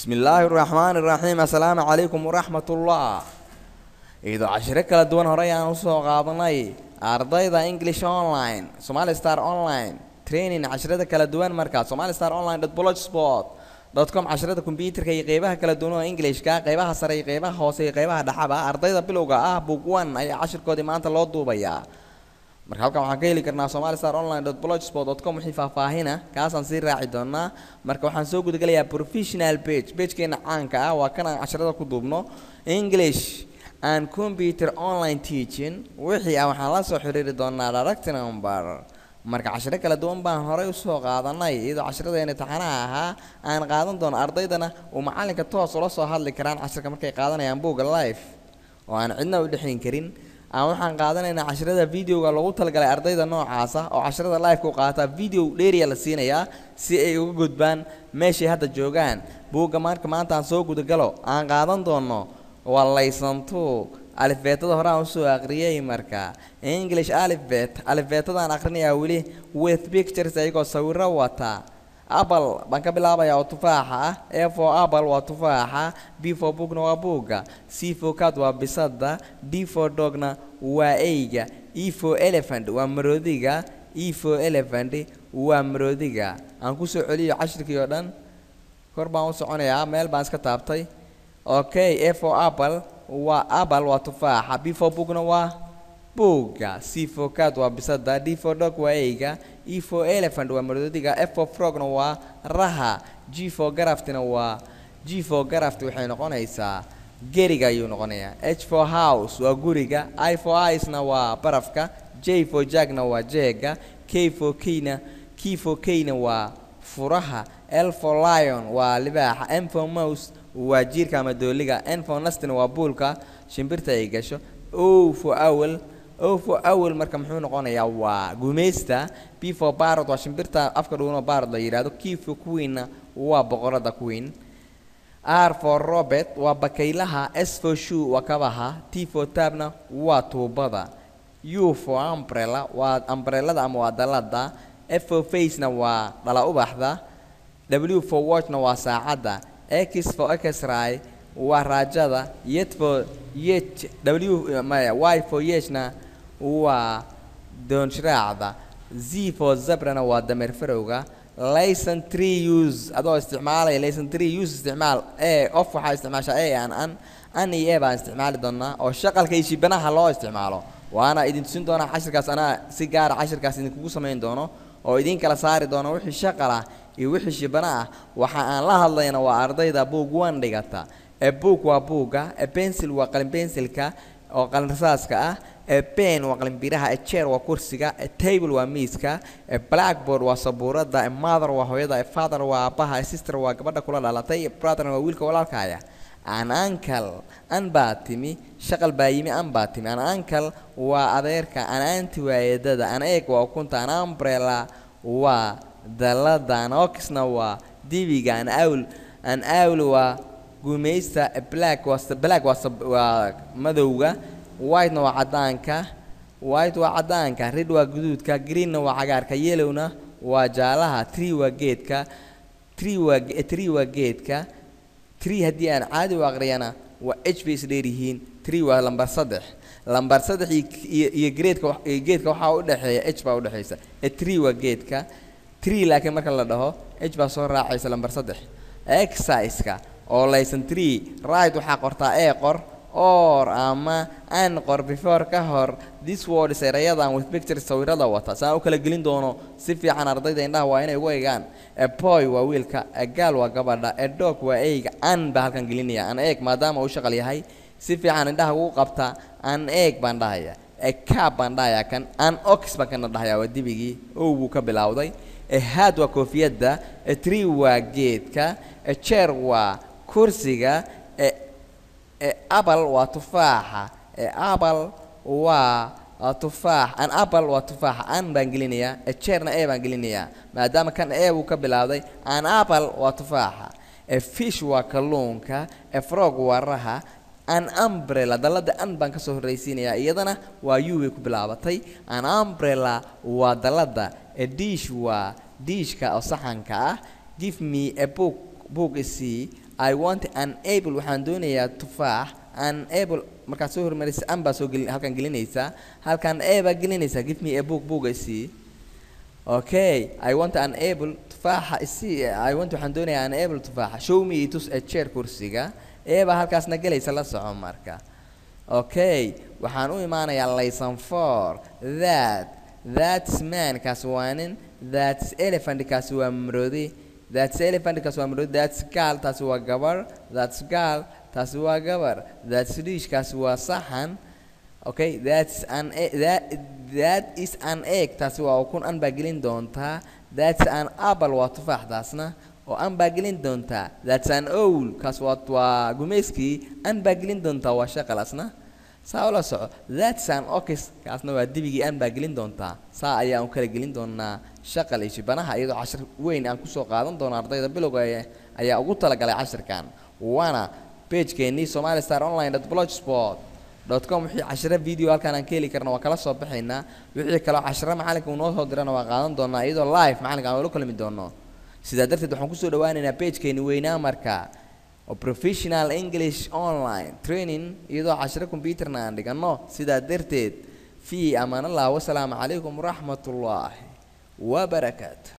bismi illaahi araxmaani iraxiim assalaamu calaykum waraxmatullah iyadoo cashiro kala duwan horey aan usoo qaadanay ardayda english online somali star online training cashirada kala duwan markaa somali star online blogspot com cashirada kombyuutarka iyo qeybaha kala duwan oo englishka qeybaha sare iyo qeybaha hoose iyo qeybaha dhexaba ardayda bilowga ah book one ayaa cashirkoodii maanta loo duubayaa marka halkan waxaan ka heli karnaa somali star online blogspot com wixii faahfaahina kaasaan sii raaci doonaa marka waxaan soo gudagelayaa professional page pagekeena caanka ah waa kan aan cashirada ku duubno english and computer online teaching wixii ah waxaan la soo xiriiri doonaa direct number marka cashiro kala duwan baan horey usoo qaadanay iyadoo cashiradeena taxanaha ahaa aan qaadan doono ardaydana uu macalinka toos ula soo hadli karaan cashirka markay qaadanayaan buugga life oo aan cidna u dhexin karin aan waxaan qaadanaynaa cashirada videoga lagu talagalay ardayda noocaasa oo cashirada live ku qaata video dheeriya la siinayaa si ay uga gudbaan meeshay hadda joogaan buugga marka maanta aan soo gudagalo aan qaadan doono waa laysantu alifbeetada hore aan usoo aqriyay marka english alifbet alifbeetadaan aqrinayaa weli with pictures ayagoo sawiro wata apple baan ka bilaabayaa oo tufaaxa ah a for apple waa tufaaxa b for bookna waa buugga c for cat waa bisada d for dogna waa eyga e for elephant waa maroodiga e for elephant waa maroodiga aan kusoo celiyo cashirkii oo dhan kor baan u soconayaa meel baan iska taabtay okay a for apple waa apple waa tufaaxa b for bookna waa buugga c for cat waa bisada d for dog waa eyga e for elephant waa maroodiga f for frogna waa raha g for garaftina waa g for garaft waxay noqonaysaa geriga ayuu noqonayaa h for house waa guriga i for icena waa barafka j for jagna waa jeega k for keyna k for keyna waa furaha l for lion waa libaaxa m for mouse waa jiirka ama dooliga n for nastina waa buulka shimbirta ay gasho o for owl o for owl marka muxuu noqonayaa waa gumaysta b for barod waa shimbirta afka dhuunoo barod la yidhahdo q for queenna waa boqorada queen r for robert waa bakaylaha s for shoe waa kabaha t for tabna waa tuubada u for umbrella waa umbrellada ama waa dalada f for facena waa dhala ubaxda w for watchna waa saacadda x for xray waa raajada yet for yet w maya y for yechna waa doonshiraacda z for zabrana waa dameer farowga layson tree use adoo isticmaalaya layson tree use isticmaal e of waxaa isticmaashaa e aan an an iyo e baan isticmaali doonaa oo shaqalka iyo shibanaha loo isticmaalo waana idin tusin doonaa cashirkaas anaa si gaara cashirkaas idinkugu samayn doono oo idin kala saari doono wixii shaqal ah iyo wixii shibana ah waxa aan la hadlayna waa ardayda buug wan dhigata ee buug waa buugga ee bensil waa qalin bensilka oo qalin rasaaska ah ee ben waa qalin biraha ee chair waa kursiga ee table waa miiska ee blackboard waa sabuurada ee mother waa hooyada ee father waa aabbaha ee sister waa gabadha kula dhalatay ee brother waa wiilka walaalkaaya an ankle an baa timi shaqal baa yimi an baa timi an ankle waa adeerka an anti waa eedada an eeg waa ukunta an umbrella waa dalada an oxna waa dibiga an awl an awl waa gumaysta black waa black waa waa madowga whitena waa caddaanka white waa caddaanka red waa guduudka greenna waa cagaarka yellowna waa jaalaha tree waa geedka tree waa tree waa geedka tree haddii aan caadi u aqriyana waa h bay isdheer yihiin tree waa lambar saddex lambar saddex iyo iyo greedka iyo geedka waxaa u dhexeeya h baa udhexaysa ee tree waa geedka tree laakiin marka la dhaho h baa soo raacaysa lambar saddex exerciseka oo laysan tree right waxaa qortaa ee qor or ama an qor before ka hor this words erayadan with pictures sawirada wata saan u kala gelin doono si fiican ardayda indhaha waa inay ugu eegaan e boy waa wiilka e gaal waa gabadha e dog waa eyga an baa halkan gelinaya an eeg maadaama uu shaqal yahay si fiican indhaha ugu qabta an eeg baan dhahaya e cab baan dhahayaa kan an ox baan kana dhahayaa waa dibigii ow buu ka bilowday e had waa koofiyadda e tree waa geedka e chair waa kursiga e e apple waa tufaaxa e apple waa tufaax an apple waa tufaaxa an baan gelinayaa e chairna e baan gelinayaa maadaama kan e buu ka bilowday an apple waa tufaaxa e fish waa kalluunka e frog waa raha an umbrella dalada an baan kasoo horraysiinayaa iyadana waa u bay ku bilaabatay an umbrella waa dalada e dish waa diishka oo saxanka ah give me a book book isii i want an apple waxaan doonayaa tufaax an apple markaad soo hormarisa an baa soo gelin halkan gelinaysaa halkan a baa gelinaysaa give me a book book isii okay i want an apple tufaaxa isii i want waxaan doonayaa an apple tufaaxa show me itus a chair kursiga a baa halkaasna gelaysa la soco marka okay waxaan u imaanayaa layson for that that's man kaas waa nin that's elephant kaasi waa maroodi that's elephant kaasi waa maroodi that's girl taasi waa gabar that's girl taasi waa gabar that's dish kaasi waa saxan okay that's an e- that that is an egg taasi waa ukun an baa gelin doontaa that's an apple waa tufaax taasna oo an baa gelin doontaa that's an owl kaas waa waa gumeyskii an baa gelin doontaa waa shaqalasna saa ula soco that's an ox kaasna waa dibigii an baa gelin doontaa saa ayaan u kala gelin doonaa shaqal iyo shibanaha iyadoo cashir weyn aan kusoo qaadan doono ardayda bilowga ee ayaa ugu talagalay cashirkan waana pagekeenii somali star online blogspot com wixii cashiro video halkaan aan ka heli karna waa kala soo baxaynaa wixii kaloo cashiro macalinka uu noo soo dirana waa qaadan doonaa iyadoo live macalinka aan ula kulmi doono sidaa darteed waxaan kusoo dhawaaneynaa pagekeeni weynaa marka oo professional english online training iyadoo cashiro computerna aan dhigano sidaa darteed fi amaan allah wasalaamu calaykum waraxmat ullaahi wabarakaatu